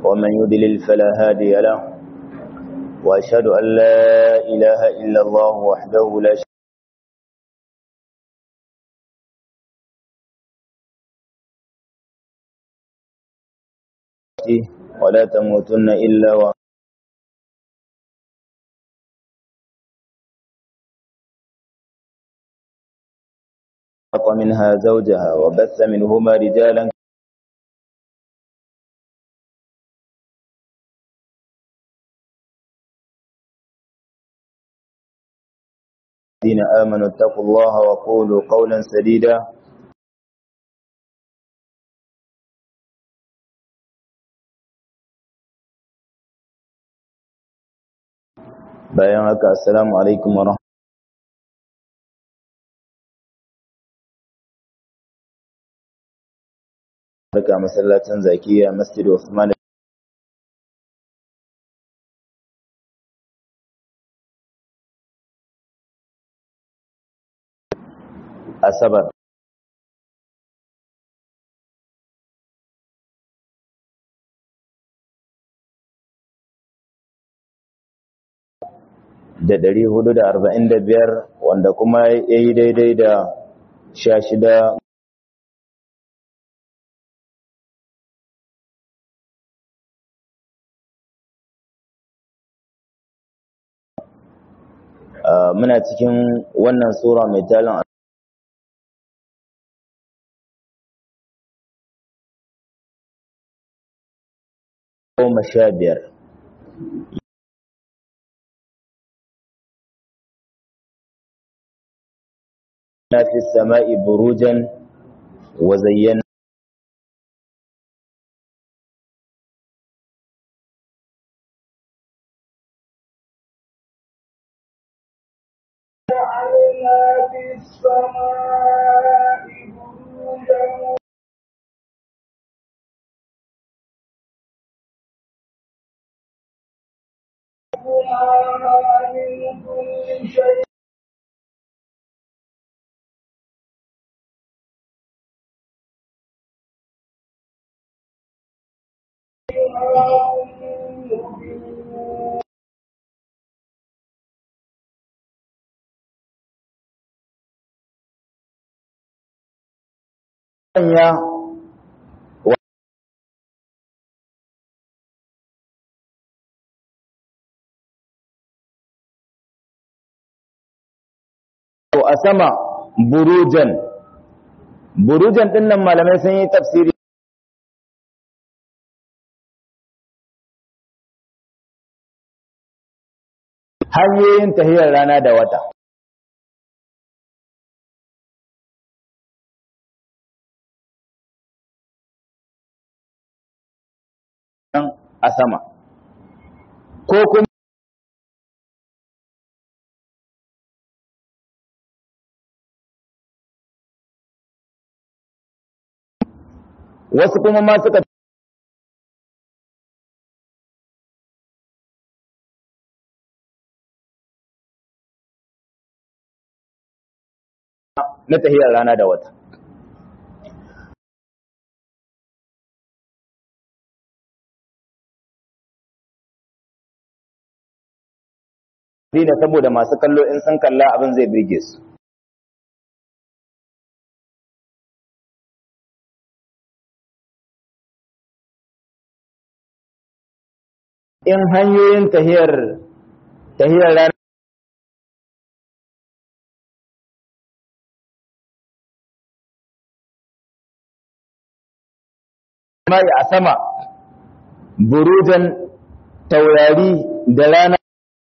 ومن يضلل فلا هادي له وأشهد أن لا إله إلا الله وحده لا شريك له ولا تموتن إلا و منها زوجها وبث منهما رجالا الذين آمنوا اتقوا الله وقولوا قولا سديدا bayan haka assalamu alaikum wa barka masallacin zakiya masjid Usman asabar da ɗari hudu da arba'in da biyar wanda kuma ya yi daidai da sha shida muna cikin wannan sura mai talin goma sha biyar في السماء بروجا وزينا جعلنا في السماء بروجا وحفظناها من كل شيء sanya a sama burujan burujan din nan malamai sun yi tafsiri hanyoyin tahiyar rana da wata a sama ko kuma wasu kuma ma suka na tahiyar rana da wata ne saboda masu kallo in sun kalla abin zai birge su in hanyoyin tahiyar tahiyar rana mai a sama burujan taurari da rana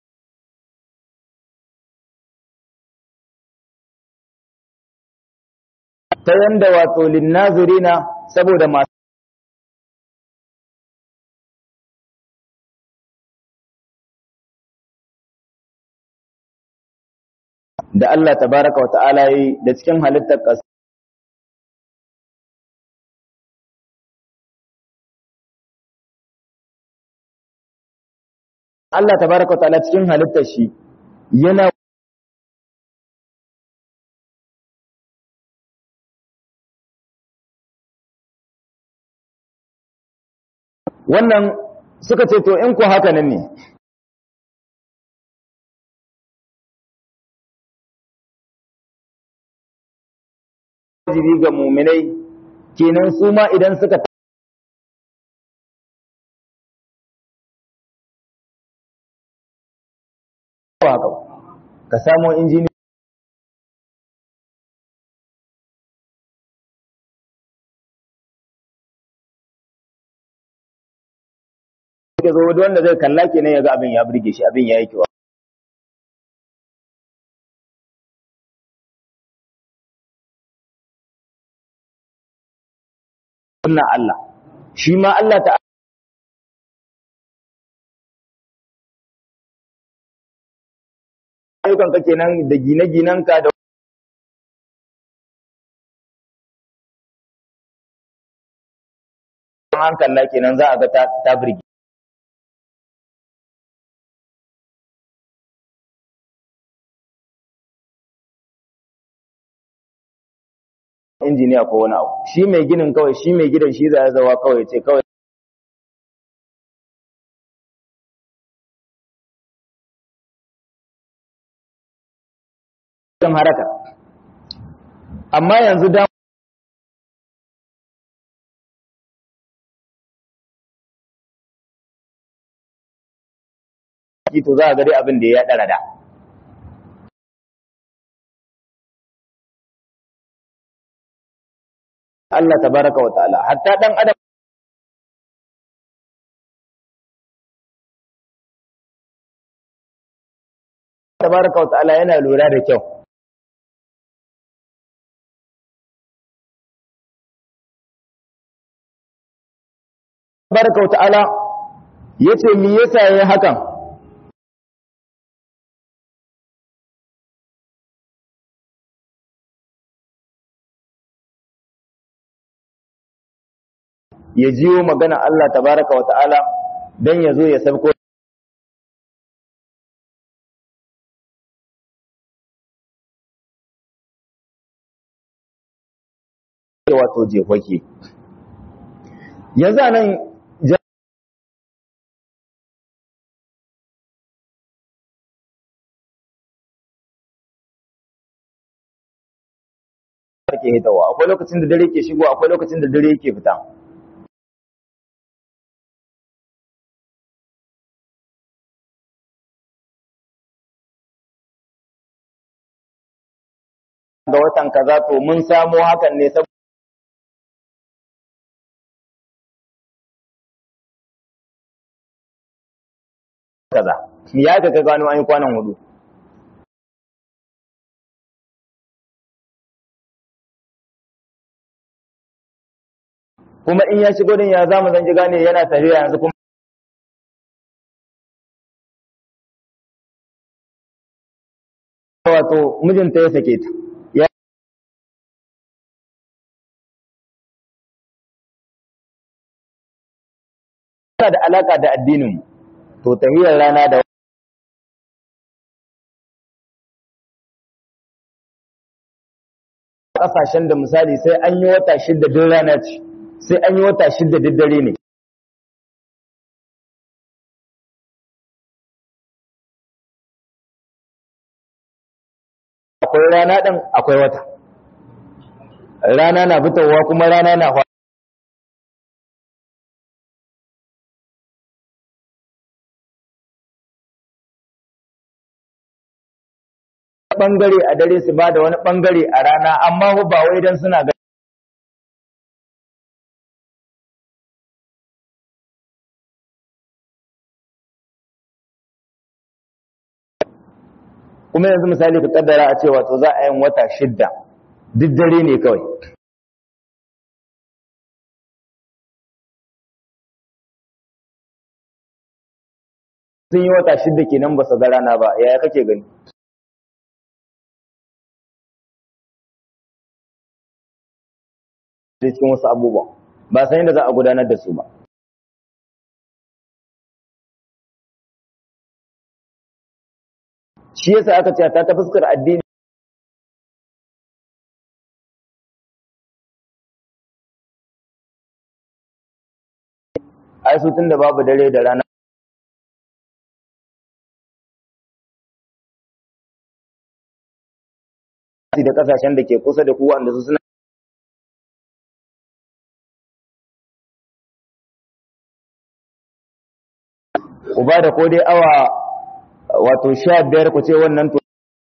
ta yanda wato linnazirina saboda masu da Allah tabaraka wa ta'ala yi da cikin halittar ƙasa Allah tabaraka wa ta'ala cikin halittar shi yana wannan suka ce to in ku haka nan ne wajibi ga muminai kenan su ma idan suka ka samo injini ke zo wanda zai kalla kenan ya ga abin ya burge shi abin ya yi kyau sunna Allah shi ma Allah ta ayyukan ka kenan da gine-ginen ka da hankalla kenan za a ga ta birgi injiniya ko wani abu shi mai ginin kawai shi mai gidan shi za ya zawa kawai ce kawai kan haraka amma yanzu da to za a ga dai abin da ya ɗara da Allah tabaraka wa ta'ala hatta dan adam tabaraka wa ta'ala yana lura da kyau tabaraka wa ta'ala yace me yasa yayin hakan ya jiyo magana Allah tabaraka wa ta'ala don ya zo ya sabko wato jefake yanzu nan ke hitawa akwai lokacin da dare ke shigo akwai lokacin da dare ke fita ga watan kaza to mun samo hakan ne saboda kaza ya ka ka gano an yi kwanan hudu kuma in ya shigo din ya zamu zan ji gane yana tafiya yanzu kuma wato mijinta ya sake ta yana da alaka da addinin to tahiyar rana da kasashen da misali sai an yi wata shidda duk rana ce sai an yi wata shidda duk dare ne akwai rana ɗin akwai wata rana na fitowa kuma rana na bangare a dare su ba da wani bangare a rana amma ba wai don suna ga kuma yanzu misali ka kaddara a cewa to za a yin wata shidda duk dare ne kawai sun yi wata shidda kenan ba su ga rana ba yaya kake gani cikin wasu abubuwan ba san yadda za a gudanar da su ba shi yasa aka ce ta ta fuskar addini ai su tunda babu dare da rana da kasashen da ke kusa da ku wanda su suna ku ba da ko dai awa wato sha biyar ku ce wannan to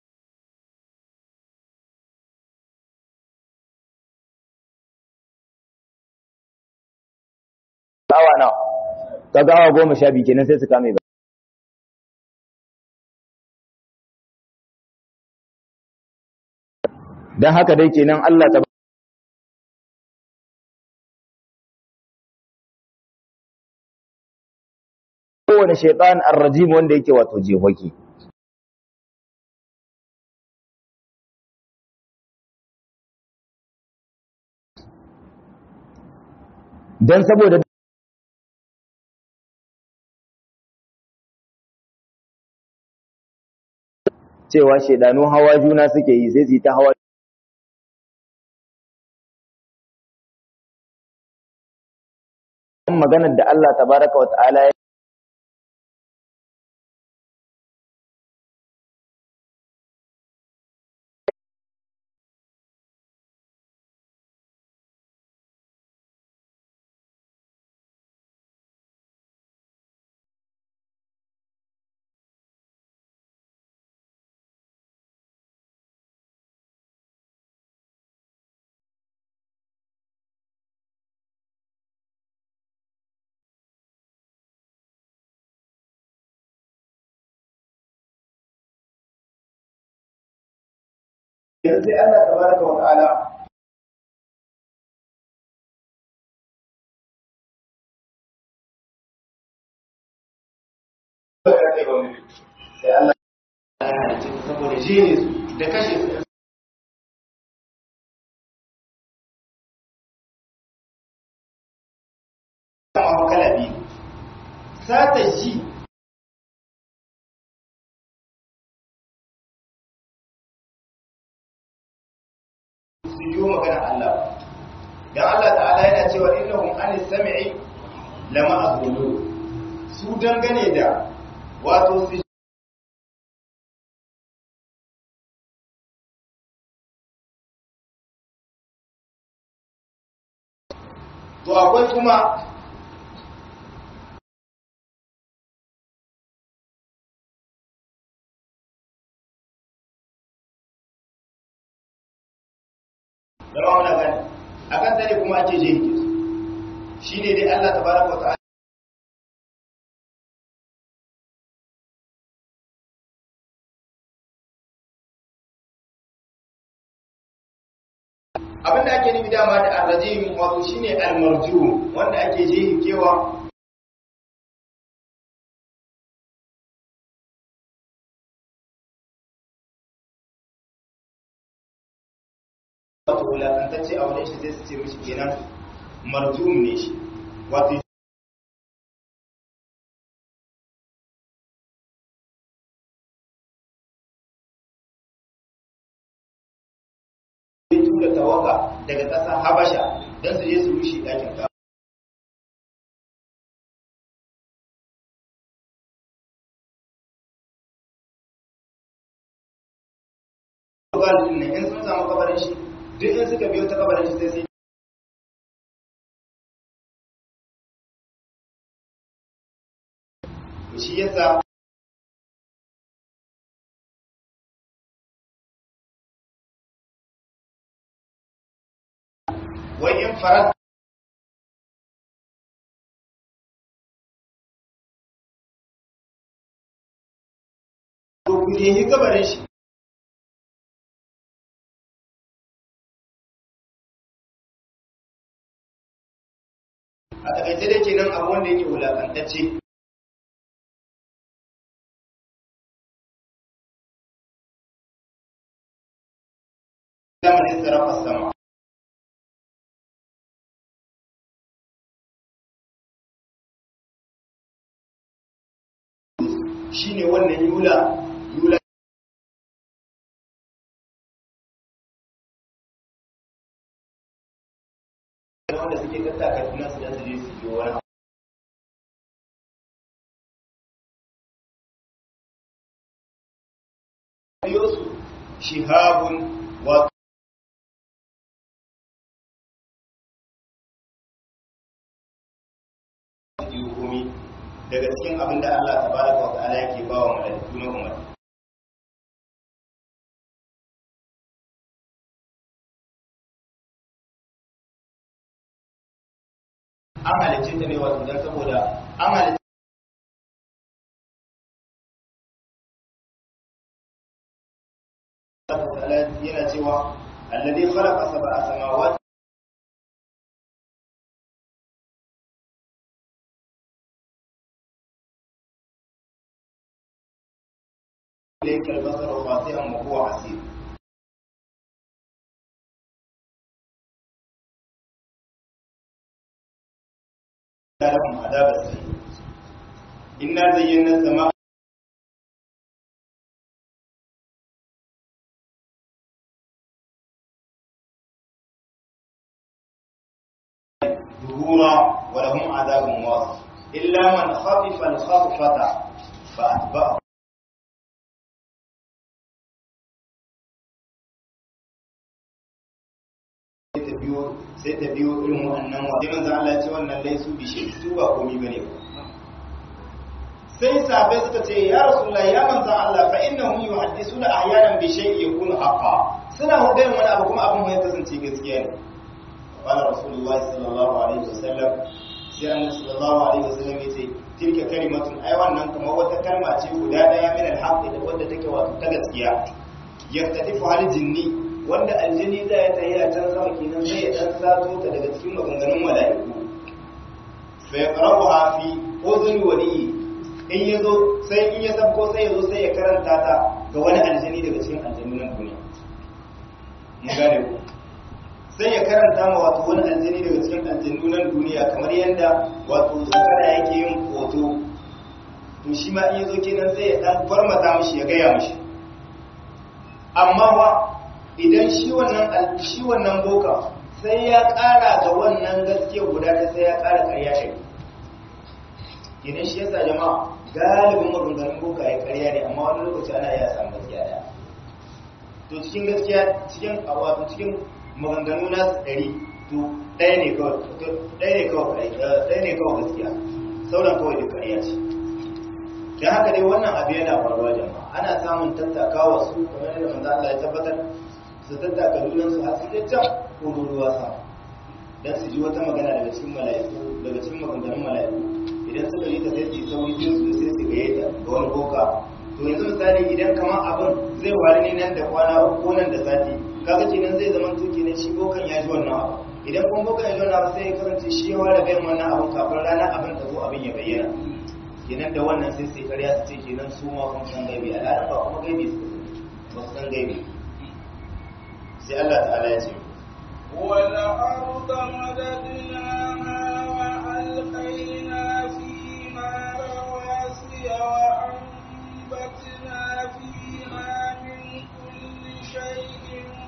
awa nawa kaga awa goma sha biyu kenan sai su kame ba don haka dai kenan Allah ta kowane shaitan arrajim wanda yake wato jehoki don saboda cewa shaidanu hawa juna suke yi sai su yi ta hawa maganar da Allah tabaraka wa ta'ala ya yanzu sai Allah tabaraka wa ta'ala sai Allah ya halice saboda jini su da kashe su kama kala biyu sata ji su yi magana Allah dan Allah ta'ala yana cewa innahum anis sam'i lama azulu su dangane da wato su to akwai kuma zama wani gani a kan tare kuma ake je hike su shi ne dai Allah tabaraka wa ta'ala abinda ake nufi dama da arrajim wato shine almarjum wanda ake je hikewa wato wulakantacce a wurin shi zai su ce mishi kenan marjum ne shi wato tura tawaga daga ƙasa habasha don su je su rushe ɗakin ka galibin ne in sun samu kabarin shi duk in suka biyo ta kabarin shi sai sai shi yasa wai in farat to ku nemi kabarin shi a takaice da kenan abu wanda yake wulakantacce zamanin sarrafa sama shi ne wannan yula yula wanda suke tattaka tunan su da su je su yi wani biyo su shihabun wa daga cikin abin da Allah tabaraka wa ta'ala yake ba wa malaiku na umar an halicce ta ne wato don saboda an halicce yana cewa alladhi khalaqa sab'a samawati إليك البصر خاطئا وهو حسير لهم عذاب السعير إنا زينا السماء ظهورا ولهم عذاب واصف إلا من خطف الخطفة فأتبعه sai ta biyo irin wannan wa sai manzo Allah ce wannan laisu bi shi su ba komai bane ba sai sahabbai suka ce ya rasulullahi ya manzo Allah fa innahum yuhaddisuna ahyanan bi shay'in yakunu haqqan suna hudayen wani abu kuma abin ya kasance gaskiya ne qala rasulullahi sallallahu alaihi wasallam sai annabi sallallahu alaihi wasallam ya ce tilka kalimatun ai wannan kamar wata kalma ce guda daya min al-haqqi da wadda take wato ta gaskiya yaftatifu hal jinni wanda aljini za ya tayi a can sama kenan sai ya dan sato ta daga cikin maganganun mala'iku fa yaqrabuha fi udhun wali in yazo sai in ya sabko sai yazo sai ya karanta ta ga wani aljini daga cikin aljannunan duniya mun gane ku sai ya karanta ma wato wani aljini daga cikin aljannunan duniya kamar yanda wato zakara yake yin hoto to shi ma in yazo kenan sai ya dan farmata mishi ya gaya mishi amma wa idan shi wannan shi wannan boka sai ya ƙara ga wannan gaskiya guda ta sai ya ƙara ƙarya ce idan shi yasa jama'a galibin maganganun boka ya ƙarya ne amma wani lokaci ana iya samun gaskiya da to cikin gaskiya cikin wato cikin maganganu na ɗari to ɗaya ne kawai ɗaya ne kawai ɗaya ne kawai gaskiya sauran kawai da ƙarya ce don haka dai wannan abu yana faruwa jama'a ana samun tattakawa su kamar yadda manzo Allah ya tabbatar su tattaka junansu har su can ko ruwa sama dan su ji wata magana daga cikin mala'iku daga cikin maganganun mala'iku idan suka yi ta sai su yi sauri jin su sai su gaye ta ga wani boka to yanzu misali idan kamar abin zai wari ne nan da kwana uku ko nan da sati kaga kenan zai zama tuki ne shi bokan ya ji wannan abu idan kuma bokan ya ji wannan abu sai ya kasance shi ya ware bayan wannan abin kafin rana abin ta zo abin ya bayyana kenan da wannan sai sai karya su ce kenan su ma kun san gaibi al'ada ba kuma gaibi su ba su san gaibi sai Allah ta'ala ya ce والأرض مددناها وألقينا فيها رواسي وأنبتنا فيها من كل شيء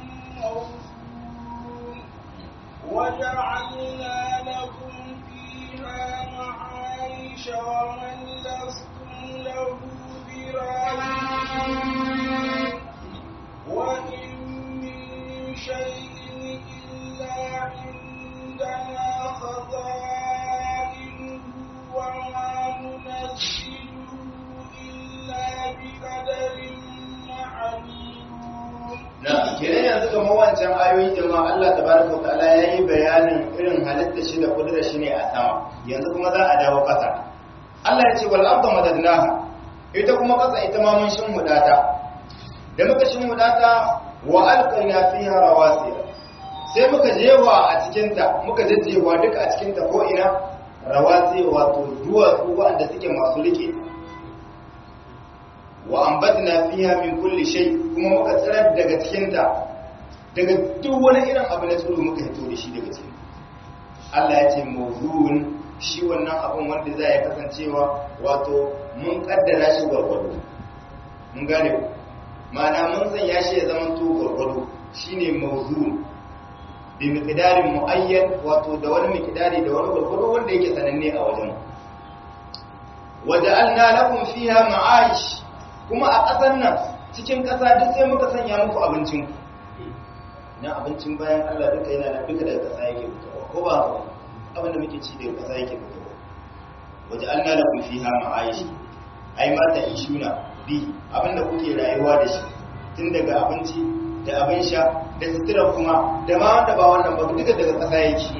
موزون وجعلنا لكم فيها معايش ومن لستم له برازقين وإن من شيء إلا عندنا خزائنه وما ننزله إلا بقدر معلوم na kenan yanzu kamar wancan ayoyin jama'a Allah tabaraka wa ta'ala yayi bayanin irin halitta shi da kudura shi ne a sama yanzu kuma za a dawo kasa Allah ya ce wal arda madadnaha ita kuma kasa ita ma mun shin hudata da muka shin hudata wa alqayna fiha rawasiya sai muka jewa a cikin ta muka jajjewa duka a cikin ta ko ina rawasi wato duwatsu wanda suke masu rike wa ambatna fiha min kulli shay kuma muka tsirar daga cikin ta daga duk wani irin abu na tsiro muka hito da shi daga cikin Allah ya ce mawzun shi wannan abun wanda za ya kasancewa wato mun kaddara shi gwargwado mun gane ku ma'ana mun sanya shi ya zama to gwargwado shine mawzun bi miqdarin muayyan wato da wani miqdari da wani gwargwado wanda yake sananne a wajen waja'alna lakum fiha ma'aish kuma a ƙasar nan cikin ƙasa duk sai muka sanya muku abincin na abincin bayan Allah duka yana nan duka daga ƙasa yake fitowa ko ba haka abin da muke ci daga ƙasa yake fitowa waje an nala kun fiha ma'aishi ai mata ishuna bi abin da kuke rayuwa da shi tun daga abinci da abin sha da sutura kuma da ma wanda ba wannan ba duka daga ƙasa yake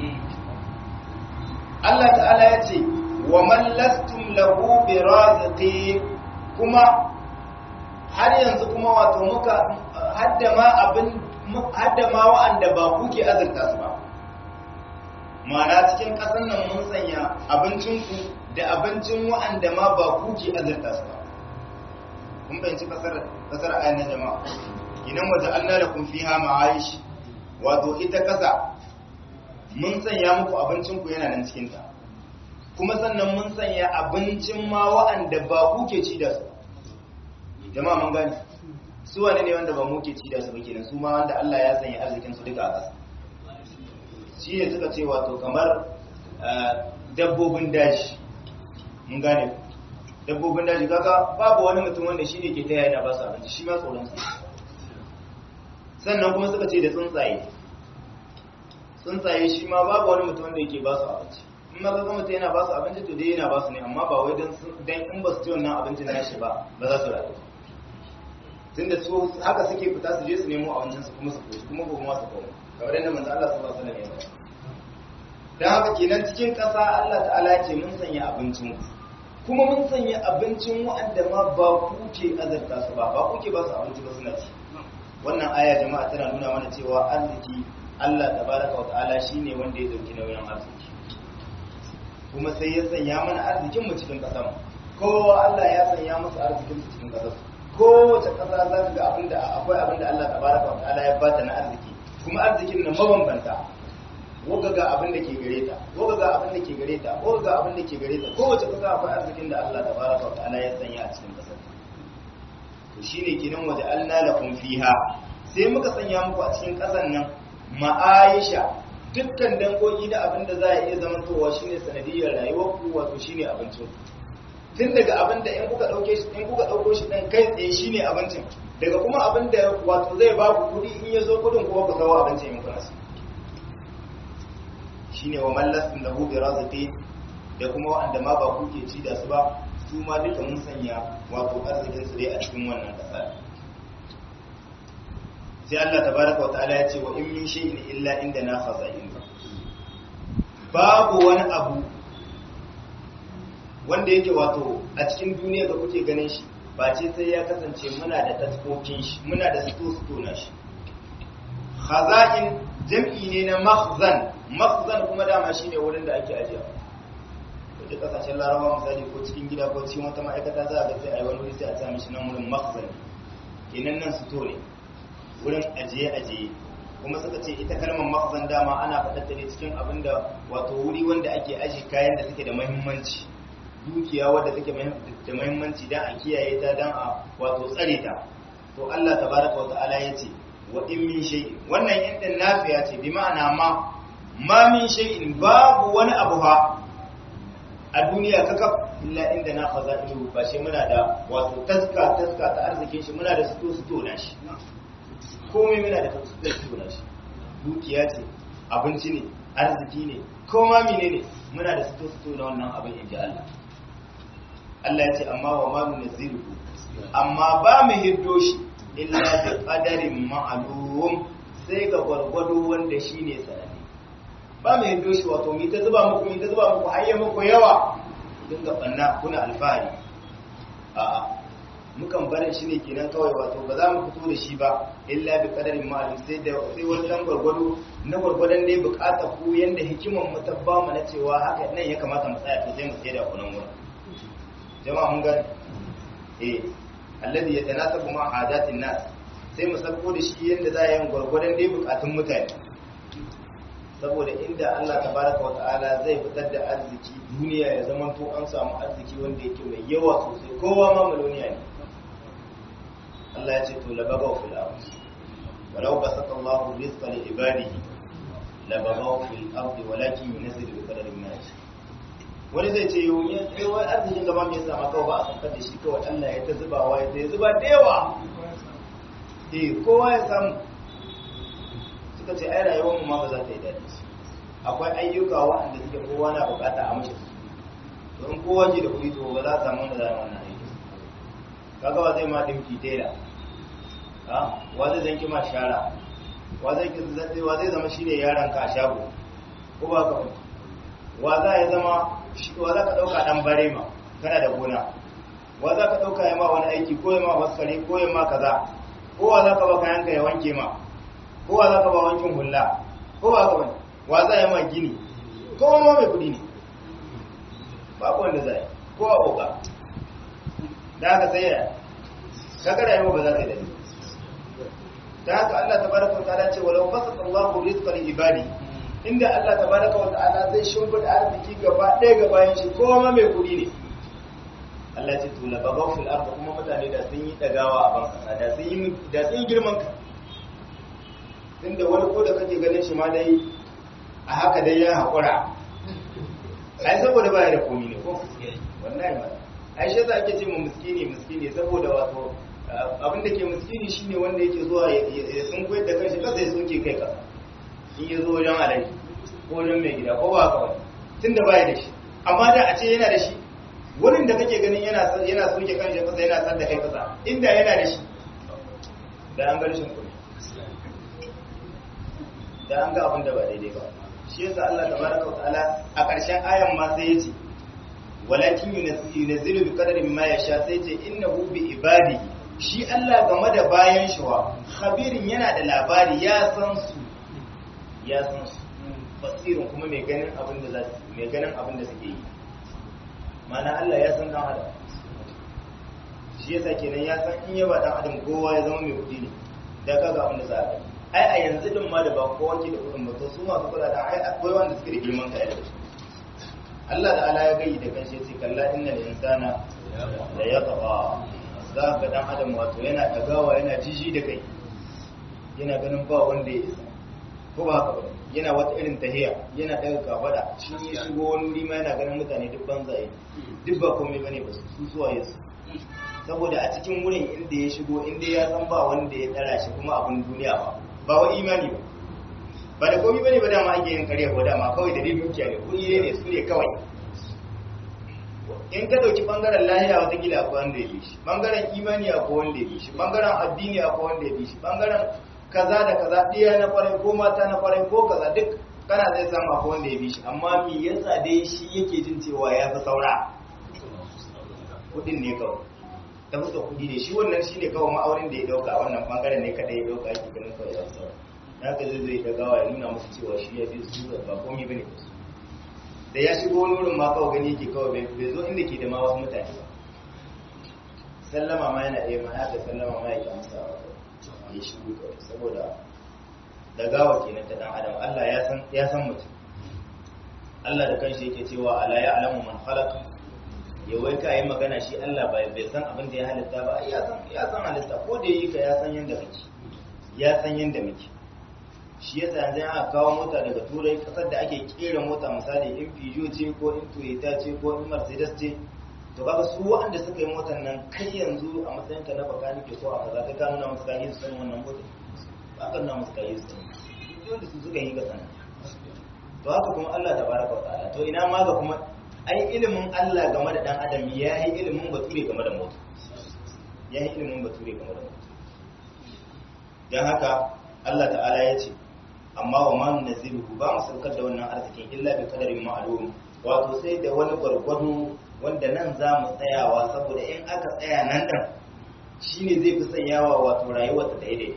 Allah ta'ala ya ce wa man lastum lahu bi raziqin kuma har yanzu kuma wato muka hadda ma abin hadda ma wa'anda ba kuke azurta su ba ma'ana cikin ƙasar nan mun sanya abincinku da abincin wa'anda ma ba kuke azurta su ba kun bayanci ƙasar ƙasar ayan na jama'a idan waje Allah da kun fiha ma'aish wato ita ƙasa mun sanya muku abincinku yana nan cikin ta kuma sannan mun sanya abincin ma wa'anda ba kuke ci da su jama'a mun gani su wane ne wanda ba mu ke ci da su ba kenan su ma wanda Allah ya sanya arzikin su duka a ƙasa shi ne suka ce wato kamar dabbobin daji mun gane dabbobin daji kaga babu wani mutum wanda shi ne ke taya yana ba su abinci shi ma tsoron su sannan kuma suka ce da tsuntsaye tsuntsaye shi ma babu wani mutum wanda yake ba su abinci in ma kaga mutum yana ba su abinci to dai yana ba su ne amma ba wai dan in ba su ci wannan abincin nashi ba ba za su rayu tunda su haka suke fita su je su nemo abincin su kuma su koshi kuma gobe ma su koma kamar yadda manzo Allah sallallahu alaihi wasallam ya dan haka kenan cikin ƙasa Allah ta'ala ce mun sanya abincin kuma mun sanya abincin wa'anda ma ba ku ke azarta su ba ba ku ke ba su abinci ba suna ci wannan aya jama'a tana nuna mana cewa arziki Allah tabaraka wa ta'ala shine wanda ya dauki nauyin arziki kuma sai ya sanya mana arzikin mu cikin ƙasar kowa Allah ya sanya musu arzikin su cikin ƙasar kowace ƙasa za ka ga abinda akwai abinda Allah tabaraka wa ta'ala ya bata na arziki kuma arzikin nan mabambanta woga ga abin da ke gare ta woga ga abin da ke gare ta woga ga abin da ke gare ta kowace ƙasa akwai arzikin da Allah tabaraka wa ta'ala ya sanya a cikin ƙasar to shine kinan waje alna lakum fiha sai muka sanya muku a cikin ƙasar nan ma'aisha dukkan dangogi da abin da za a iya zamantowa shine sanadiyar rayuwar ku wato shine abincin tun daga abin da in kuka dauke shi in kuka dauko shi dan kai tsaye shine abincin daga kuma abin da wato zai ba ku kudi in yazo kudin kuma ku kawo abincin in kuna so shine wa mallasin lahu bi razqi da kuma wanda ma ba kuke ci da su ba su ma duka mun sanya wato arzikin su dai a cikin wannan kasa sai Allah tabaraka wa ta'ala ya ce wa in min shay'in illa indana khaza'in babu wani abu wanda yake wato a cikin duniya da kuke ganin shi ba ce sai ya kasance muna da taskokin shi muna da sito-sito na shi khaza'in jam'i ne na makhzan makhzan kuma dama shine wurin da ake ajiya wajen kasashen larabawa misali ko cikin gida ko cikin wata ma'aikata za a ga sai a yi wani wuri sai a sami shi nan wurin makhzan kenan nan sito ne wurin ajiye-ajiye kuma suka ce ita kalmar makhzan dama ana faɗar ne cikin abin da wato wuri wanda ake aji kayan da suke da muhimmanci dukiya wadda take da muhimmanci dan a kiyaye ta dan a wato tsare ta to Allah tabaraka wa ta'ala yace wa in min shay'in wannan yadda nafiya ce bi ma'ana ma ma min shay'in babu wani abu ha a duniya kakaf illa inda na khazairu ba shi muna da wato taska taska ta arzikin shi muna da sito sito na shi komai muna da sito sito na shi dukiya ce abinci ne arziki ne koma menene muna da sito sito na wannan abin inji Allah Allah ya ce amma wa ma nunzilu amma ba mu hiddo shi illa bi qadarin ma'lum sai ga gwargwado wanda shine sanadi ba mu hiddo shi wato mi ta zuba muku mi ta zuba muku hayya muku yawa dinga banna kuna alfahari a'a mukan barin shi ne kenan kawai wato ba za mu fito da shi ba illa bi qadarin ma'lum sai da sai wani dan gwargwado na gwargwadon ne bukatar ku yanda hikiman mu ta ba mu na cewa haka nan ya kamata mu tsaya to sai mu tsaya da kunan wurin jama'a mun gani eh alladhi yatanasabu ma hadatin nas sai mu sako da shi yanda za a yi gwargwadon dai bukatun mutane saboda inda Allah tabaraka wa ta'ala zai fitar da arziki duniya ya zama to an samu arziki wanda yake mai yawa sosai kowa ma maloniya ne Allah ya ce to labagaw fil ard walau basata Allahu rizqa li ibadihi labagaw fil ard walakin yunzilu bi qadarin ma yasha wani zai ce yau ya kai wai arzikin gaba mai sama kawai ba a saukar da shi kawai Allah ya ta zubawa ya ta zuba da yawa eh kowa ya samu suka ce ai rayuwar mu ma ba za ta yi daɗi akwai ayyuka waɗanda suke kowa na bukata a mashi don kowa ke da kuɗi to ba za a samu wanda za a wannan aiki kaga wa zai ma dinki tela ha wa zai zanki ma shara wa zai wa zai zama shine yaron ka a shago ko ba ka wa za ya zama wa za ka ɗauka ɗan bare ma kana da gona wa za ka ɗauka ya ma wani aiki ko ya ma waskare ko ya ma kaza ko wa za ka ba kayanka ya wanke ma ko wa za ka ba wankin hula ko ba ka wani wa za ya ma gini ko ma mai kuɗi ne babu wanda za yi ko a oga da haka sai ya kaga rayuwa ba za ta yi dani da haka Allah tabaraka wa ta'ala ce walau basata Allahu rizqa li ibadi inda Allah tabaraka wa ta'ala zai shimfida arziki gaba ɗaya ga bayan shi ko ma mai kuɗi ne Allah ce tula bagaw fil ardh kuma mutane da sun yi dagawa a ban kasa da sun yi da sun yi girman ka tunda wani ko da kake ganin shi ma dai a haka dai ya haƙura ai saboda baya da komi ne ko wallahi ma ai shi yasa ake ce mu miskini miskini saboda wato abin da ke miskini shine wanda yake zuwa ya sun koyar da kanshi kasa ya sunke kai kasa in ya zo wajen alaji ko wajen mai gida ko ba haka wani tunda baya da shi amma da a ce yana da shi wurin da kake ganin yana yana soke kanshi kasa yana san da kai kasa inda yana da shi da an ga rashin kuɗi da an ga abin da ba daidai ba shi yasa Allah tabaraka wataala a ƙarshen ayan ma sai yace walakin yunzilu bi qadarin ma yasha sai yace innahu bi ibadihi shi Allah game da bayan shi wa khabirin yana da labari ya san su ya san su basirin kuma mai ganin abin da za su mai ganin abin da suke yi mana Allah ya san dan adam shi yasa kenan ya san in ya ba dan adam kowa ya zama mai kudi ne da kaga abin da za a yi ai a yanzu din ma da ba kowa ke da kudin ba to su masu kula da ai akwai wanda suke da girman kai da su Allah da ala ya gayi da kanshi sai kalla innal insana la yatgha za ka dan adam wato yana tagawa yana jiji da kai yana ganin ba wanda ya isa ko ba haka ba yana wata irin tahiya yana daga kafada shi ya shigo wani wuri ma yana ganin mutane duk banzaye duk ba komai bane ba su zuwa yasu saboda a cikin wurin inda ya shigo inda ya san ba wanda ya tsara shi kuma abin duniya ba ba wa imani ba ba da komai bane ba dama ake yin karya ko dama kawai da dai dukiya ne kuɗi ne su ne kawai in ka dauki bangaren lahiya wata gida akwai wanda ya bi shi bangaren imani akwai wanda ya bi shi bangaren addini akwai wanda ya bi shi bangaren kaza da kaza ɗiya na kwarai ko mata na kwarai ko kaza duk kana zai samu akwai wanda ya bi shi amma me yasa dai shi yake jin cewa ya fi saura kudin ne kawai ta fuska kudi ne shi wannan shi ne kawai ma'aurin da ya dauka wannan bangaren ne kada ya dauka ake ganin kawai ya fi saura na ka zai zai dagawa ya nuna musu cewa shi ya fi su ba komai bane ba su da ya shigo wani wurin ma kawai gani yake kawai bai zo inda ke da ma wasu mutane ba sallama ma yana ɗaya ma ya ka sallama ma ya ke amsa ya shigo kawai saboda dagawa kenan ta dan adam Allah ya san ya san mutum Allah da kanshi yake cewa ala ya alamu man khalaq ya wai ka yi magana shi Allah bai bai san abin da ya halitta ba ya san ya san halitta ko da yi ka ya san yanda kake ya san yanda muke shi yasa yanzu aka kawo mota daga turai kasar da ake kera mota misali in Peugeot ce ko in Toyota ce ko in Mercedes ce to kaga su waɗanda suka yi motar nan kai yanzu a matsayin ka na baka nake so a kaza kai ka nuna musu kayi su sanin wannan mota ba ka nuna musu kayi su sanin wanda su suka yi ga sanin to haka kuma Allah tabaraka wa ta'ala to ina ma ga kuma ai ilimin Allah game da dan adam ya yi ilimin bature game da mota ya yi ilimin bature game da mota dan haka Allah ta'ala ya ce amma wa ma nazilu ba mu saukar da wannan arzikin illa bi qadarin ma'lum wato sai da wani gwargwado wanda nan za mu tsayawa saboda in aka tsaya nan ɗan shi ne zai fi sanyawa wato rayuwar ta daidai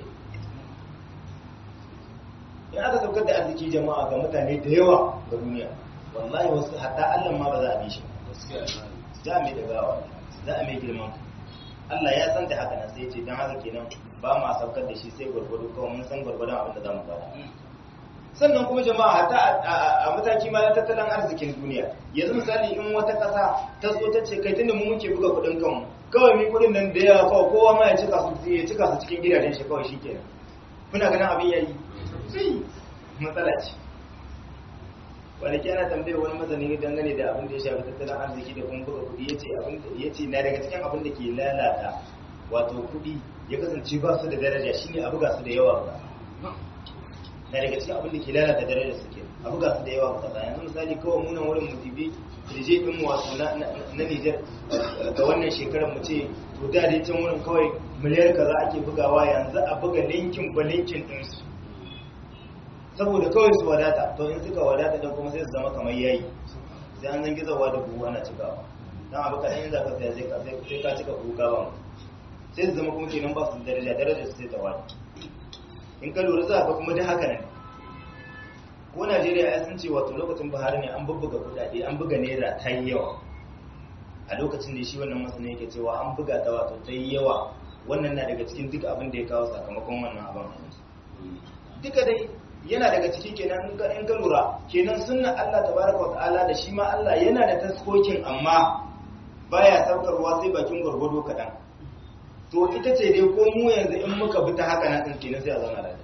in aka saukar da arziki jama'a ga mutane da yawa ga duniya wallahi wasu hatta allah ma ba za a bi shi za a mai da gawa za a mai girman Allah ya san da haka nan sai ce don haka kenan ba ma saukar da shi sai gwargwado kawai mun san gwargwadon abin da za mu bada sannan kuma jama'a hata a mataki ma na tattalin arzikin duniya yanzu misali in wata ƙasa ta so ta ce kai tunda mu muke buga kuɗin kanmu kawai mi kuɗin nan da yawa kawai kowa ma ya cika su ya cika su cikin gidajen shi kawai shikenan kuna ganin abin yayi sai matsala ce kwanaki ana tambaye wani mazani dangane da abin da ya shafi tattalin arziki da kuma buga kuɗi yace abin da yace na daga cikin abin da ke lalata wato kuɗi ya kasance ba su da daraja shine a buga su da yawa ba na daga cikin abin da ke lalata darajar su ke a buga su da yawa ba yanzu misali kawai munan wurin musibi rije din mu wato na na Niger ga wannan shekarar mu ce to da dai can wurin kawai miliyar kaza ake bugawa yanzu a buga linkin ba linkin din su saboda kawai su wadata to in suka wadata dan kuma sai su zama kamar yayi sai an zan gizawa da buhu ana cikawa dan abu kadan in zaka sai ka sai ka cika buhu gawa sai su zama kuma kenan ba su da daraja daraja su sai ta wani in ka lura za ka kuma da haka ne ko Najeriya ya sun ce wato lokacin Buhari ne an bubbuga kudade an buga naira ta yi yawa a lokacin da shi wannan masana yake cewa an buga ta wato ta yi yawa wannan na daga cikin duk abin da ya kawo sakamakon wannan abin duka dai yana daga ciki kenan in ka in ka lura kenan sunnan Allah tabaraka wataala da shi ma Allah yana da taskokin amma baya saukarwa sai bakin gurgudu kadan to ita ce dai ko mu yanzu in muka bi ta haka na din kenan sai a zauna da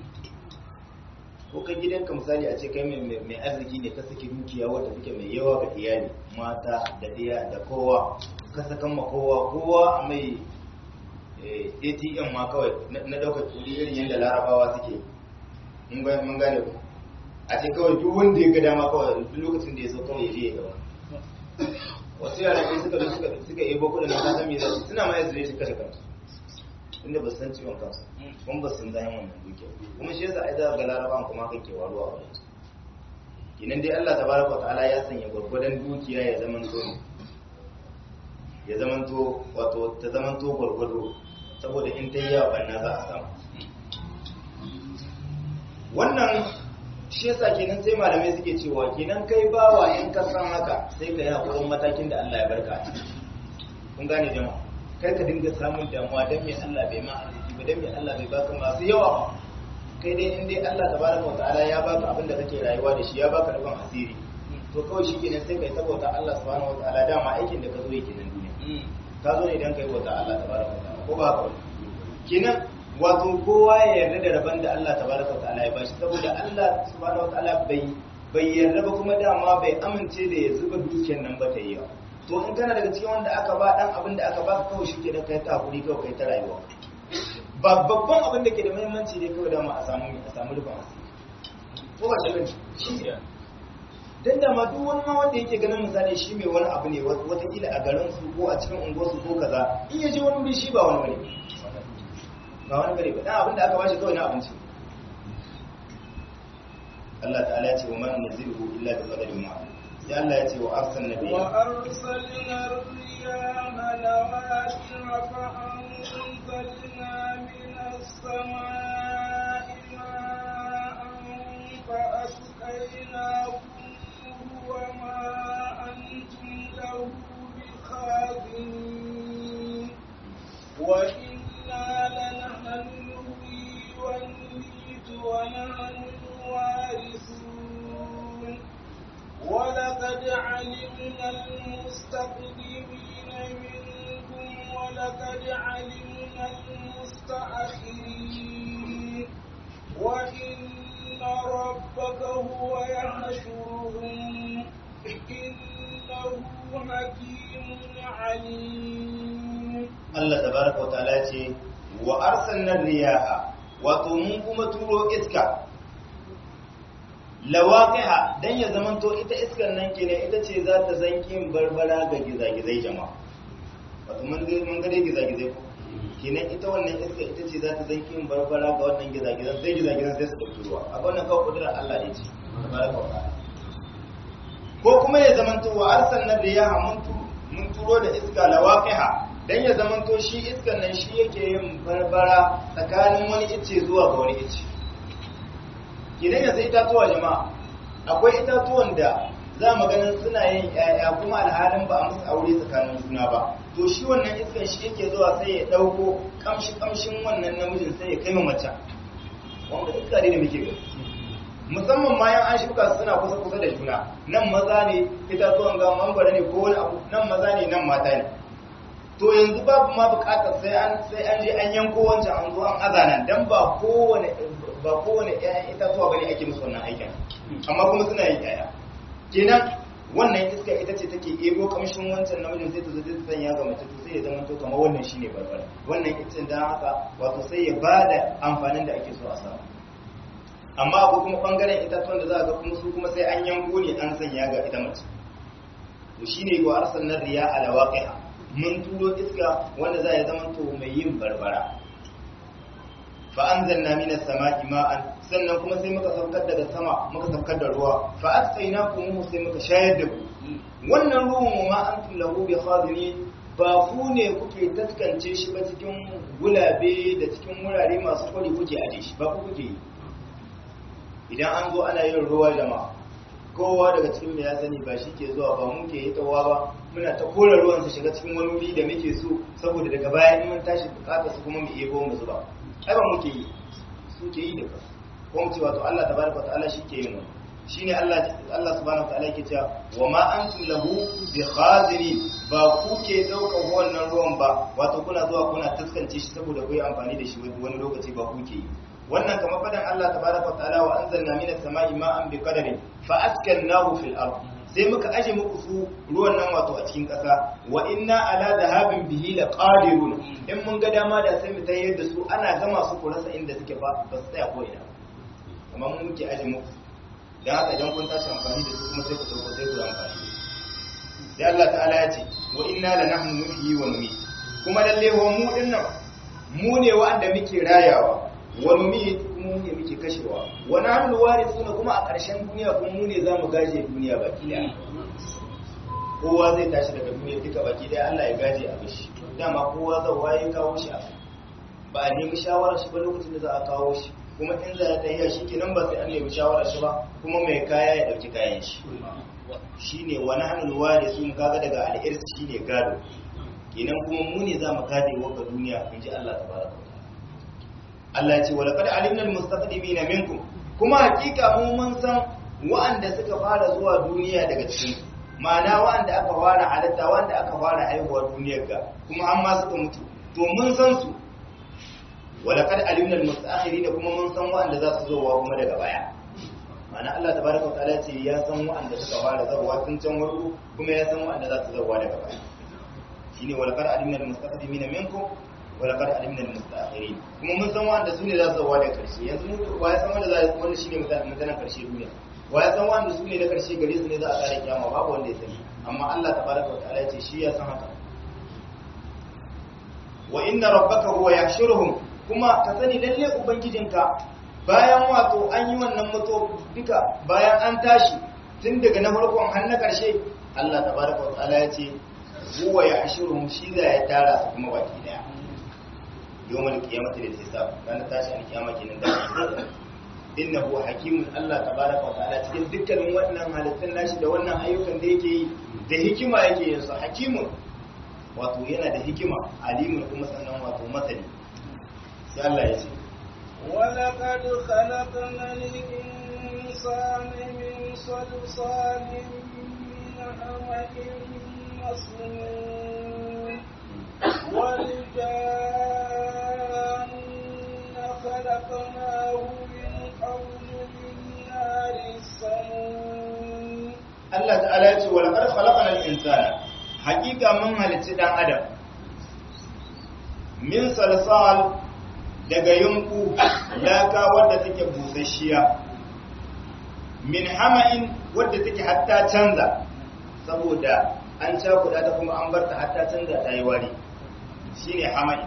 ko kai gidanka misali a ce kai mai arziki ne ka saki dukiya wadda take mai yawa ga iyali mata da ɗiya da kowa ka sakan ma kowa kowa a mai atm ma kawai na ɗaukar kuɗi irin yadda larabawa suke mun gane ku a ce kawai duk wanda ya ga dama kawai duk lokacin da ya so kawai ya je ya gaba wasu yara ne suka suka suka yabo kuɗin na kasan me zai suna ma yanzu ne su kashe kansu inda ba su san ciwon kansu kuma ba su san zayen wannan dukiya kuma shi yasa ai za ga larabawan kuma kan ke waruwa a wajen kinan dai Allah tabaraka ta'ala ya sanya gwargwadon dukiya ya zamanto ya zamanto wato ta zamanto gwargwado saboda in ta yi yawa banna za a samu wannan shi yasa kenan sai malamai suke cewa kenan kai bawa in ka san haka sai ka yi hakurin matakin da Allah ya barka a ciki kun gane jama'a kar ka dinga samun damuwa dan me Allah bai ma arziki ba dan me Allah bai baka masu yawa ba kai dai in dai Allah tabaraka wa ta'ala ya baka abin da kake rayuwa da shi ya baka rubin asiri to kawai shi kenan sai kai saboda Allah subhanahu wa ta'ala dama aikin da ka zo yake nan duniya ka zo ne dan kai bauta Allah tabaraka wa ta'ala ko ba haka kenan wato kowa ya yarda da rabon da Allah tabaraka wa ta'ala ya bashi saboda Allah subhanahu wa ta'ala bai bai yarda ba kuma dama bai amince da ya zuba dukiyar nan ba ta yi yawa to in kana daga cikin wanda aka ba dan abin da aka ba kawai shi kenan kai ta hakuri kawai kai ta rayuwa ba babban abin da ke da muhimmanci ne kawai dama a samu a samu rufin asiri ko ba shirin shi dan da ma duk wani ma wanda yake ganin misali shi mai wani abu ne watakila a garin su ko a cikin unguwar su ko kaza in ya je wani wuri shi ba wani bane ba wani bane ba dan abin da aka bashi kawai na abinci Allah ta'ala ya ce wa man nazilu illa bi qadarin ma'lum sai Allah ya ce wa arsalna nabiyya wa arsalna riyaha lawaqira fa anzalna minas samaa'i ma'an fa asqaynakum wa ma antum lahu bikhazinin wa inna lanahnu nuhyi wa numiitu wa nahnu الوارثون ولقد علمنا المستقدمين منكم ولقد علمنا المستأخرين وإن ربك هو يحشرهم إنه حكيم عليم الله تبارك وتعالى وأرسلنا الرياح wato mun kuma turo iska lawaqiha dan ya zamanto ita iskar nan kenan ita ce za ta zanki barbara ga gizagizai jama'a wato mun ga mun ga dai gizagizai ko kenan ita wannan iska ita ce za ta zanki barbara ga wannan gizagizan sai gizagizan sai su dauki ruwa a wannan kawai kudurar Allah ne ce tabaraka wa ta'ala ko kuma ya zamanto wa arsalna riyaha mun mun turo da iska lawaqiha dan ya zamanto shi iskan nan shi yake yin barbara tsakanin wani ice zuwa ga wani ice idan yanzu itatuwa jama'a akwai itatuwan da za mu ganin suna yin ƴaƴa kuma alhalin ba a musu aure tsakanin juna ba to shi wannan iskan shi yake zuwa sai ya ɗauko kamshi kamshin wannan namijin sai ya kai mace wanda iska ne da muke gani musamman ma yan an shuka suna kusa kusa da juna nan maza ne itatuwan ga mangwara ne ko wani abu nan maza ne nan mata ne to yanzu babu ma bukatar sai an sai an je an yanko wancan an zo an azanan dan ba kowane ba kowane ƴaƴan itatuwa bane ake musu wannan aikin amma kuma suna yin ƴaƴa kenan wannan iska ita ce take ebo kamshin wancan namijin sai ta zo ta sanya ga mace to sai ya zama to kamar wannan shine barbara wannan iccen dan haka wato sai ya bada amfanin da ake so a samu amma akwai kuma bangaren itatuwan da za a ga kuma su kuma sai an yanko ne an sanya ga ita mace to shine wa arsalna riya ala waqi'a mun turo iska wanda za ya zama to mai yin barbara fa anzalna minas sama'i ma'an sannan kuma sai muka saukar daga sama muka saukar da ruwa fa asqaynakum sai muka shayar da ku wannan ruwan ma antum lahu bi khadinin ba ku ne kuke taskance shi ba cikin gulabe da cikin wurare masu kwari kuke aje shi ba ku kuke yi idan an zo ana yin ruwa jama'a kowa daga cikin ya sani ba shi ke zuwa ba muke yi tawa ba muna ta kora ruwan su shiga cikin wani wuri da muke so saboda daga baya in mun tashi bukata su kuma mu iya mu zuba ai ba muke yi su ke yi da kansu ko mu ce wato Allah tabaraka wa ta'ala shi ke yin wannan shine Allah Allah subhanahu wa ta'ala yake cewa wa ma antum lahu bi khazini ba ku ke dauka wannan ruwan ba wato kuna zuwa kuna taskance shi saboda ku yi amfani da shi wani lokaci ba ku ke yi wannan kamar fadan Allah tabaraka wa ta'ala wa anzalna minas sama'i ma'an bi qadarin fa askannahu fil ard sai muka aje muku su ruwan nan wato a cikin ƙasa wa inna ala dhahabin bihi laqadirun in mun ga dama da sai mu tayyar da su ana gama su ku rasa inda suke ba ba su tsaya ko ina kamar mun muke aje muku dan haka idan kun tashi amfani da su kuma sai ku dauko sai ku amfani sai Allah ta'ala ya ce wa inna la nahnu nuhyi wa numit kuma lalle wa mu dinnan mu ne wa'anda muke rayawa wa numit mu ne muke kashewa wa nahnu warithuna kuma a ƙarshen duniya kuma mu ne zamu gaje duniya baki daya kowa zai tashi daga duniya duka baki daya Allah ya gaje a bishi dama kowa zai waye kawo shi ba a nemi shawarar shi ba lokacin da za a kawo shi kuma in za a tafiya shi kenan ba sai an nemi shawarar shi ba kuma mai kaya ya dauki kayan shi shine wa nahnu warithun kaga daga al-irs shine gado kenan kuma mu ne zamu gade wa duniya inji Allah tabaraka Allah ya ce wa laqad alimna almustaqdimina minkum kuma hakika mu mun san wa'anda suka fara zuwa duniya daga cikin ma'ana wa'anda aka fara halatta wa'anda aka fara haihuwa duniyar ga kuma an ma suka mutu to mun san su wa laqad alimna almustaakhirin kuma mun san wa'anda za su zo wa kuma daga baya ma'ana Allah tabaraka wa ta'ala ce ya san wa'anda suka fara zuwa tun can warko kuma ya san wa'anda za su zo daga baya shine wa laqad alimna almustaqdimina minkum walakar alimna al-mustaakhirin kuma mun san wanda sune za su zawa da karshe yanzu mu wa ya san wanda za wanda shine mutanen karshe duniya wa ya san wanda sune na karshe gare su ne za a kare kiyama babu wanda ya sani amma Allah tabaraka wa ta'ala ya ce shi ya san haka wa inna rabbaka huwa yahshuruhum kuma ka sani lalle ubangijinka bayan wato an yi wannan mutu duka bayan an tashi tun daga na farkon har na karshe Allah tabaraka wa ta'ala ya ce huwa yahshuruhum shi za ya tara su kuma baki daya yawmal qiyamati lil hisab ranar tashi an kiyama kenan da innahu hakimun Allah tabaraka wa ta'ala cikin dukkanin wannan halittun nashi da wannan ayyukan da yake yi da hikima yake yin su hakimun wato yana da hikima alimun kuma sannan wato masani sai Allah ya ce ولقد خلقنا الإنسان من صلصال من حمأ مسنون والجان خلقناه من قبل من نار السموم Allah ta'ala ya ce wa laqad khalaqana al-insana haqiqa mun halicci dan adam min salsal daga yunku laka wadda take busasshiya min hama'in wadda take hatta canza saboda an cakuɗa ta kuma an barta hatta canza ta yi wari shine hama'in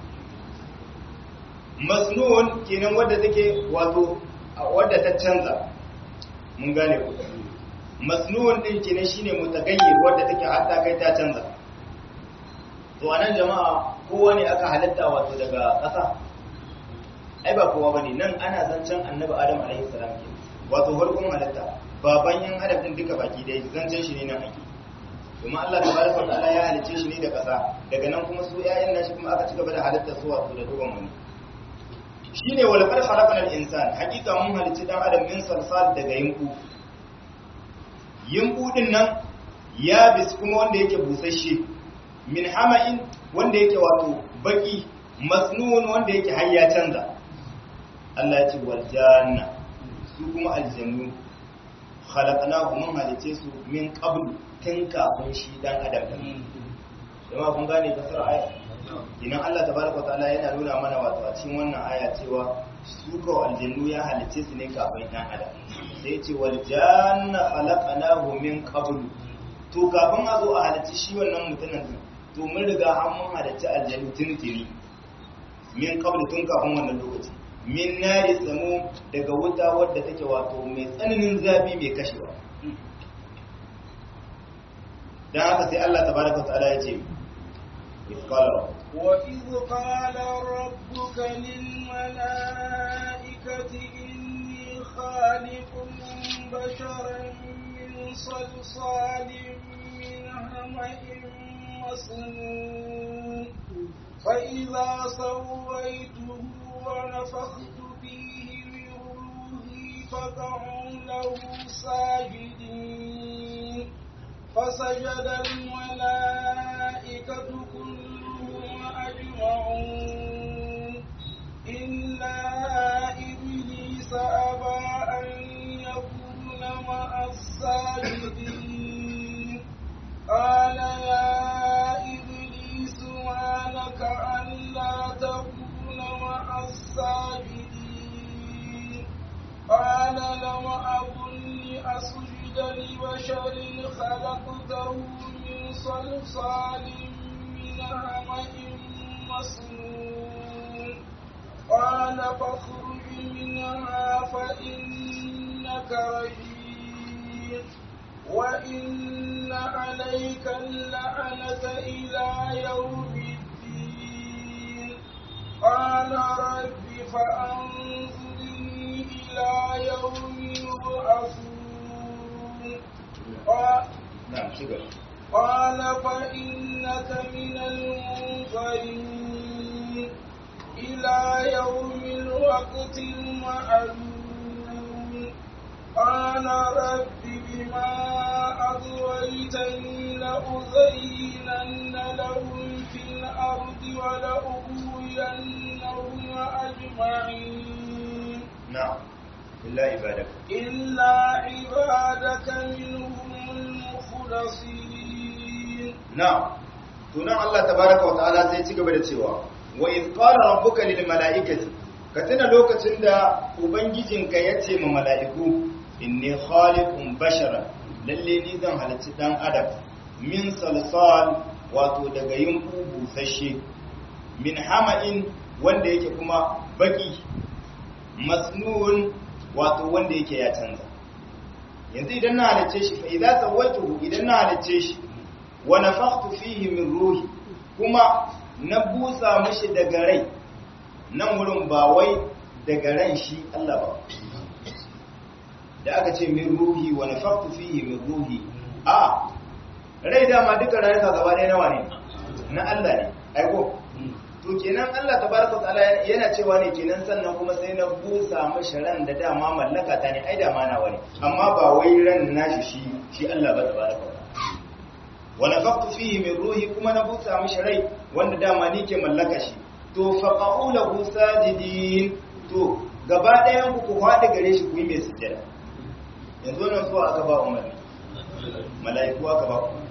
masnun kenan wadda take wato wadda ta canza mun gane ku masnun din kenan shine mutagayyir wadda take hatta kai ta canza to anan jama'a kowa ne aka halitta wato daga ƙasa ai ba kowa bane nan ana zancen annabi adam alaihi salam ke wato farkon halitta baban yan adam din duka baki dai zancen shi ne nan ake kuma Allah tabaraka wa ta'ala ya halice shi ne da ƙasa daga nan kuma su ƴaƴan nashi kuma aka ci gaba da halitta su wato da duban wani shine wal qad khalaqana al insan hakika mun halice dan adam min salsal daga yinku yinku din nan ya bis kuma wanda yake busasshe min hama'in wanda yake wato baki masnun wanda yake har ya canza Allah ya ce wal janna su kuma aljannu khalaqnahu mun halice su min qablu tun kafin shi dan adam din jama'a kun gane fasara aya idan Allah tabaraka wataala yana nuna mana wato a cikin wannan aya cewa su ko aljannu ya halice su ne kafin dan adam sai ya ce wal janna khalaqnahu min qablu to kafin a zo a halice shi wannan mutumin din to mun riga an mun halice aljannu tuni min qablu tun kafin wannan lokaci min nari samu daga wuta wadda take wato mai tsananin zafi mai kashewa dan haka sai Allah tabaraka wataala ya ce ifqala وإذ قال ربك للملائكة إني خالق بشرا من صلصال من همأ مسنون فإذا سويته ونفخت فيه من روحي فقعوا له ساجدين فسجد الملائكة كلهم أجمعون إلا إبليس أبى أن يكون مع الساجدين قال يا إبليس ما لك ألا تكون مع الساجدين قال لم أكن لأسجد لبشر خلقته من صلصال من حمأ مسنون قال فاخرج منها فإنك رجيم وإن عليك اللعنة إلى يوم الدين قال رب فأنظرني إلى يوم يبعثون قال- na'am shiga قال فإنك من المنظرين إلى يوم الوقت المعلوم قال رب بما أغويتني لأزينن لهم في الأرض ولأغوينهم أجمعين na'am illa ibadaka إلا عبادك منهم المخلصين na'am to nan Allah tabaraka wa ta'ala sai ci gaba da cewa wa in qala rabbuka lil mala'ikati ka tuna lokacin da ubangijinka ya ce ma mala'iku inni khaliqun basharan lalle ni zan halarci dan adam min salsal wato daga yunku busasshe min hama'in wanda yake kuma baki masnun wato wanda yake ya canza yanzu idan na halicce shi fa idza sawaituhu idan na halicce shi wa nafakhtu fihi min ruhi kuma na busa mishi daga rai nan wurin ba wai daga ran shi Allah ba da aka ce min ruhi wa nafakhtu fihi min ruhi a rai dama duka rayuka gaba ɗaya nawa ne na Allah ne aiko to kenan Allah tabaraka ta'ala yana cewa ne kenan sannan kuma sai na busa mishi ran da dama mallaka ta ne ai dama nawa ne amma ba wai ran nashi shi shi Allah ba tabaraka ta'ala wa nafaqtu fihi min ruhi kuma na busa mishi rai wanda dama ni ke mallaka shi to faqa'u lahu sajidin to gaba ɗayan ku ku faɗi gare shi ku yi mai sujjada yanzu nan so aka ba umarni mala'iku aka ba umarni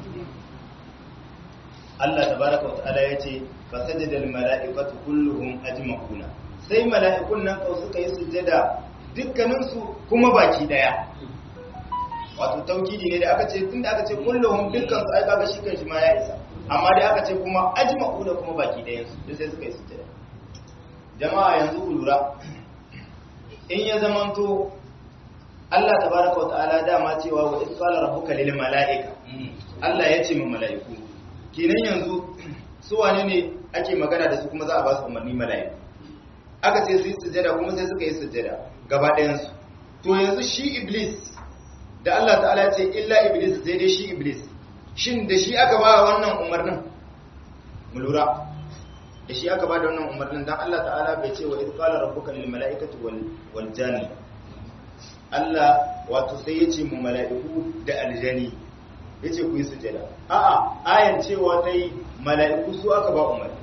Allah tabaraka wa ta'ala yace fasajada al mala'ikatu kulluhum ajma'una sai mala'ikun nan kau suka yi sujjada dukkanin su kuma baki daya wato taukidi ne da aka ce tunda aka ce kulluhum dukkan su ai kaga shi kanshi ma ya isa amma dai aka ce kuma ajma'una kuma baki dayan su duk sai suka yi sujjada jama'a yanzu ku lura in ya zamanto Allah tabaraka wa ta'ala dama cewa wa isqala rabbuka lil mala'ika Allah ya ce ma mala'iku kenan yanzu su wane ne ake magana da su kuma za a ba su umarni mala'iku aka ce su yi sujjada kuma sai suka yi sujjada gaba ɗayan su to yanzu shi iblis da Allah ta'ala ya ce illa iblis sai dai shi iblis shin da shi aka ba wannan umarnin mu lura da shi aka ba da wannan umarnin dan Allah ta'ala bai ce wa idqala rabbuka lil mala'ikati wal wal janni Allah wato sai ya ce mu mala'iku da aljani yace ku yi sujada a'a ayan cewa ta yi mala'iku su aka ba umarni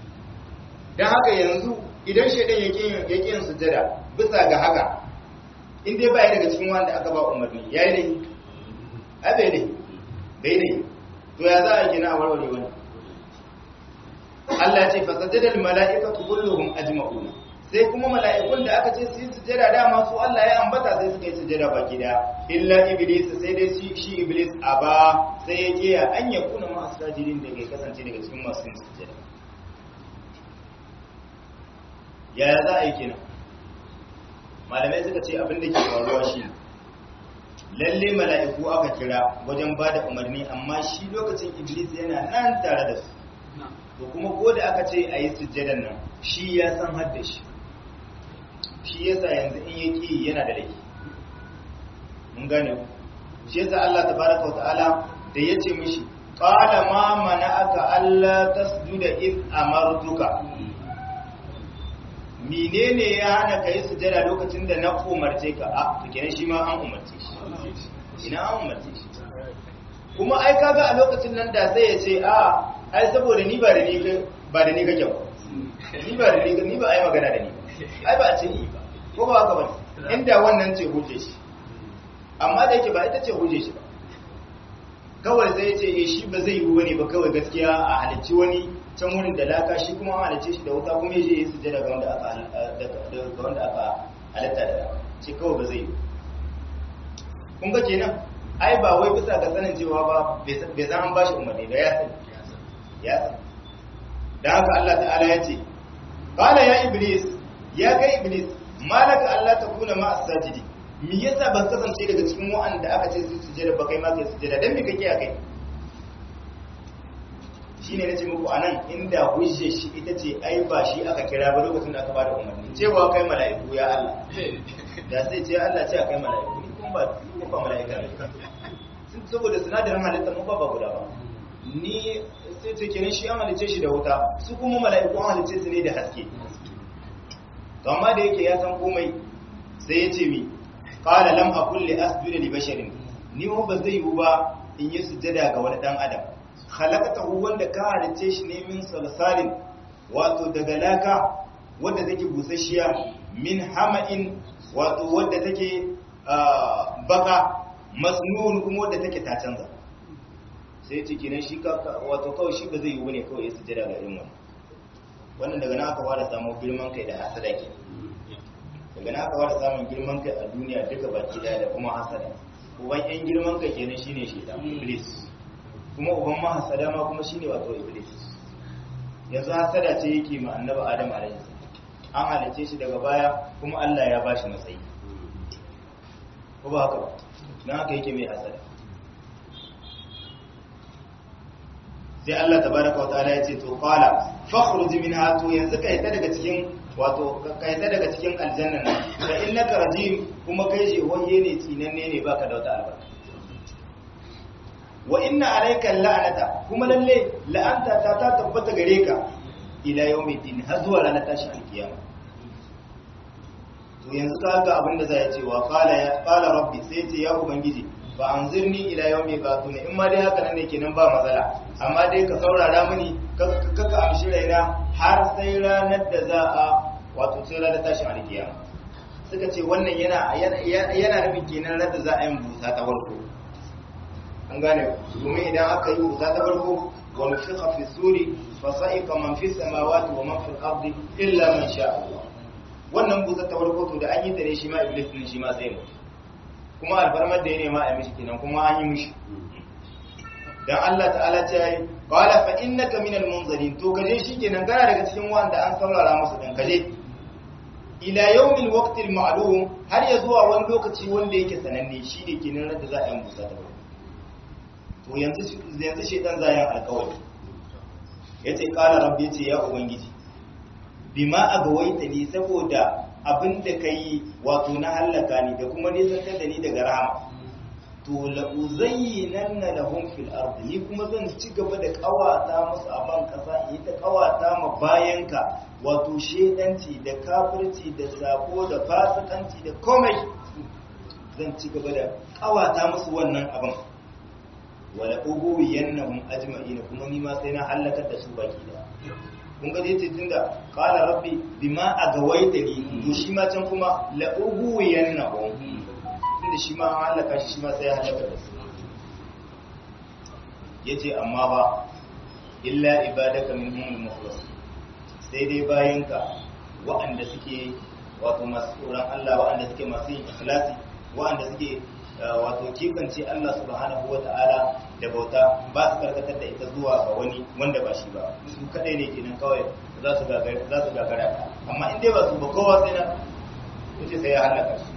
dan haka yanzu idan shedan yake yake yin sujada bisa ga haka in dai bai daga cikin wanda aka ba umarni yayi dai ai bai dai bai dai to ya za a gina a warware wani Allah ya ce fasajada al mala'ikatu kulluhum ajma'un sai kuma mala'ikun da aka ce su yi sujada dama su Allah ya ambata sai suka yi sujada baki daya illa iblis sai dai shi shi iblis aba sai ya kiya an ya kuna ma sajidin da ke kasance daga cikin masu yin sujada yaya za a yi kenan malamai suka ce abin da ke faruwa shi lalle mala'iku aka kira wajen ba da umarni amma shi lokacin iblis yana nan tare da su to kuma ko da aka ce a yi sujjadan nan shi ya san hadda shi shi yasa yanzu in ya ƙi yana da laifi mun gane ku shi yasa Allah tabaraka wa ta'ala da ya ce mishi qala ma mana'aka alla tasjuda id amartuka menene ya hana ka yi sujada lokacin da na umarce ka a to kenan shi ma an umarce shi ina an umarce shi kuma ai kaga a lokacin nan da sai ya ce a ai saboda ni ba da ni ba da ni kake ba ni ba da ni ni ba ai magana da ni ai ba a ce ni ba ko ba haka bane inda wannan ce huje shi amma da yake ba ita ce huje shi ba kawai sai ya ce eh shi ba zai yi bane ba kawai gaskiya a halicci wani can wurin da laka shi kuma an halicce shi da wuta kuma ya je ya sujjada ga wanda aka ga wanda aka halitta da ce kawai ba zai yi kun ga kenan ai ba wai bisa ga sanin cewa ba bai zan an bashi umarni ba ya sani ya sani da haka Allah ta'ala ya ce qala ya iblis ya kai iblis malaka Allah ta kuna ma as-sajidi me yasa ban kasance daga cikin wa'anda aka ce su sujjada ba kai ma kai sujjada dan me kake a kai shine nace muku anan inda hujje shi ita ce ai ba shi aka kira ba lokacin da aka bada umarni cewa kai mala'iku ya Allah da sai ce Allah ce kai mala'iku ni kun ba kun ba mala'ika ne saboda sinadarin halitta mun ba ba guda ba ni sai ce kenan shi an halice shi da wuta su kuma mala'iku an halice su ne da haske to amma da yake ya san komai sai ya ce mi qala lam aqul li asjuda li basharin ni ba zai yi ba in yi sujjada ga wani dan adam khalaqatahu wanda ka halice shi ne min salsalin wato daga laka wadda take busasshiya min hama'in wato wadda take baka masnun kuma wadda take ta canza sai ce kenan shi wato kawai shi ba zai yi bane kawai ya sujjada ga irin wannan wannan daga nan aka fara samun girman kai da hasada ke daga nan aka fara samun girman kai a duniya duka baki daya da kuma hasada uban yan girman kai kenan shine shaitan iblis kuma uban mahasada ma kuma shine wato iblis yanzu hasada ce yake ma annabi adam alaihi an halice shi daga baya kuma Allah ya bashi matsayi ko ba haka ba dan haka yake mai hasada sai Allah tabaraka wataala ya ce to qala fakhruj minha to yanzu kai ta daga cikin wato kai ta daga cikin aljanna nan fa innaka rajim kuma kai je wanye ne tsinanne ne baka da wata albarka wa inna alayka la'nata kuma lalle la'anta ta ta tabbata gare ka ila yawmiddin har zuwa ranar tashi alkiyama to yanzu ka ga abin da zai ce wa qala ya qala rabbi sai ce ya ubangiji fa anzirni ila yawmi ba'thun in ma dai haka nan ne kenan ba matsala amma dai ka saurara mini ka ka amshi raina har sai ranar da za a wato sai ranar tashi alkiyama suka ce wannan yana yana nufin kenan ranar da za a yi busa ta farko an gane domin idan aka yi wuta ta farko wa nufiqa fi suri fa sa'iqa man fi samawati wa man fil ardi illa man sha Allah wannan buta ta farko to da an yi ta ne shi ma iblis din shi ma sai mutu kuma alfarmar da ya nema a mishi kenan kuma an yi mishi dan Allah ta'ala ce yayi qala fa innaka minal munzirin to kaje shi kenan kana daga cikin wanda an saurara musu dan kaje ila yawmil waqtil ma'lum har ya zuwa wani lokaci wanda yake sananne shi ne kenan da za a yi busa ta farko to yanzu yanzu shedan zayan alkawari yace qala rabbi yace ya ubangiji bima agawaita ni saboda abinda kai wato na halaka ni da kuma nisantar da ni daga rahama to la uzayyinanna lahum fil ardi ni kuma zan ci gaba da kawata musu a ban kasa in ta kawata ma bayanka wato shedanci da kafirci da sako da fasikanci da komai zan ci gaba da kawata musu wannan abin wala ubuwi yannahum ajma'in kuma ni ma sai na halakar da su baki da kun ga yace tunda qala rabbi bima agawaitani to shi ma can kuma la ughwiyannahum tunda shi ma an halaka shi shi ma sai ya halaka da su yace amma ba illa ibadaka minhum al-mukhlas sai dai bayinka waɗanda suke wato masu tsoron Allah waɗanda suke masu yin ikhlasi waɗanda suke wato kifance Allah subhanahu wata'ala da bauta ba su karkatar da ita zuwa ga wani wanda ba shi ba su kadai ne kenan kawai za su gagara za su gagara amma in dai ba su ba kowa sai na yace sai ya halaka su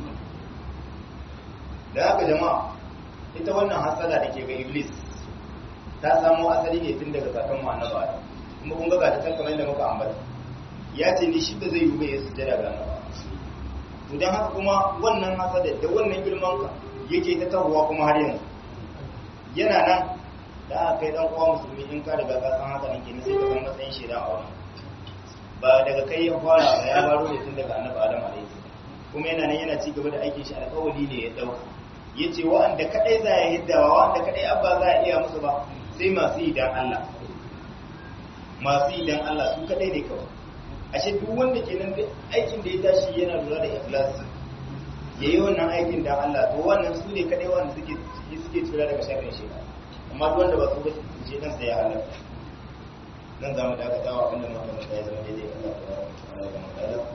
da haka jama'a ita wannan hasada da ke ga iblis ta samo asali ne tun daga kakan mu annabi Adam kuma kun ga ga ta can kamar yadda muka ambata ya ce ni shi ba zai yi ba ya sujjada ga annabi to dan haka kuma wannan hasada da wannan girman ka yake ta tahowa kuma har yanzu yana nan da aka kai dan uwa musulmi in ka riga ka san haka nan kenan sai ka san matsayin shaidan a wani ba daga kai ya fara ba ya baro ne tun daga annabi Adam alaihi kuma yana nan yana ci gaba da aikin shi alƙawari ne ya dauka yace wa'anda kadai za ya hiddawa wa'anda kadai abba za a iya musu ba sai masu yi dan Allah masu yi dan Allah su kadai ne kawai ashe duk wanda ke nan aikin da ya tashi yana lura da ikhlas ya yi wannan aikin dan Allah to wannan su ne kadai wanda suke suke tsira daga sharrin shi amma duk wanda ba su ba shi dan sai ya halaka nan za mu dakata wa abinda muka manta ya zama daidai Allah ta Allah ya manta da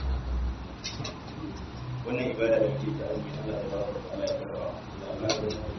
wannan ibada da muke ta azumi Allah ya ba Allah ya karba Allah ya